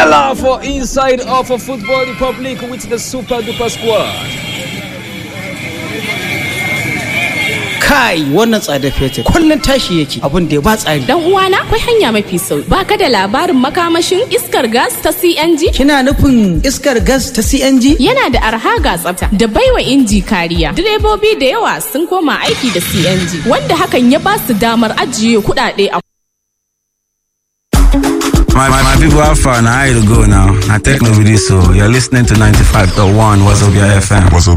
Voila for inside of a Football Republic with the Super Duper Squad. kai wannan tsada fetur kullum tashi yake abin da ya ba tsari Dan uwana akwai hanya mafi sauki. Ba ka da labarin makamashin iskar gas ta CNG? kina nufin iskar gas ta CNG Yana da arha ga tsafta da baiwa inji kariya. Direbobi da yawa sun koma aiki da CNG wanda hakan ya ba su damar ajiye kuɗaɗe a My, my, my people have fun. How you go now? I take no with this, so you're listening to 95.1 Wazobia FM. What's up,